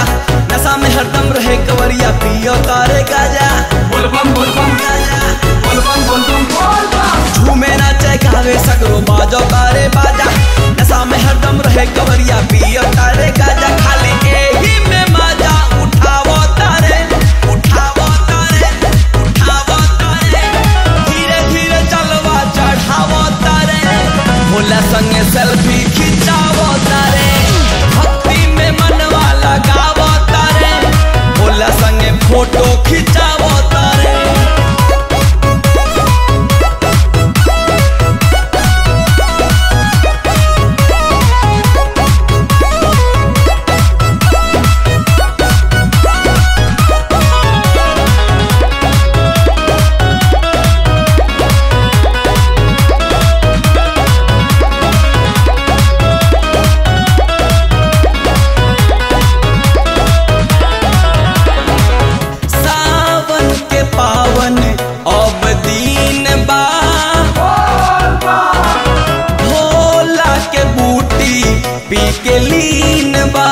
नशा में हरदम रहे कवरिया पियो तारे गाजा बोलबम बोलबम गाजा बोलबम बोलबम बोलबम झूमे नाचे गावे सगरो बाजो तारे बाजा नशा में हरदम रहे कवरिया पियो तारे गाजा खाली एही में मजा उठावो तारे उठावो तारे उठावो तारे धीरे धीरे चलवा चढ़ावो तारे भोला संगे सेल्फी खिंचावो तारे भक्ति में मनवा लगावो तारे भोला संगे फोटो खिंचावो तारे सावन के पावन अब दिन बा भोला के बूटी पी के लीन बा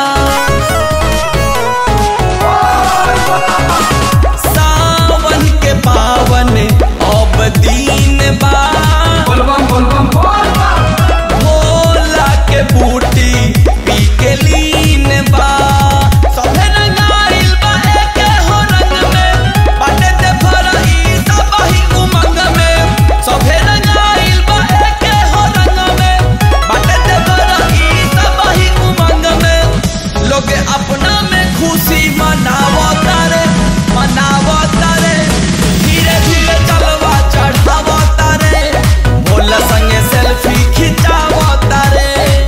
सावन के पावन अब दिन बा बोलबम बोलबम बोलबम भोला के बूटी पी के लीन बा सभे रंगाइल बा एके हो रंग में बाटे ते फरही सब ही उमंग में सभे रंगाइल बा एके हो रंग में बाटे ते फरही सब ही उमंग में लोग अपना में खुशी मनावो तारे मनावो तारे धीरे धीरे चलवा चढ़ावो तारे भोला संगे सेल्फी खिंचावो तारे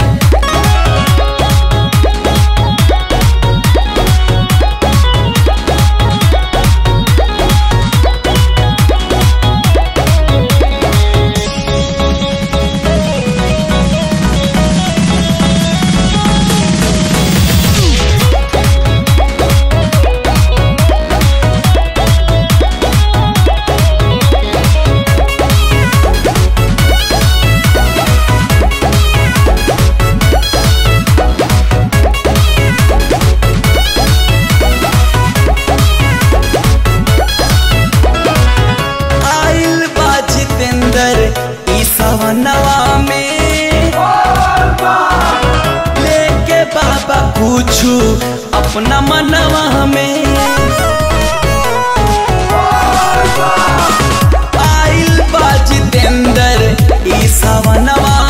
आइल बा जितेंद्र ई सवनवा में लेके बाबा पूछू अपना मनवा में आइल बा जितेंद्र ई सवनवा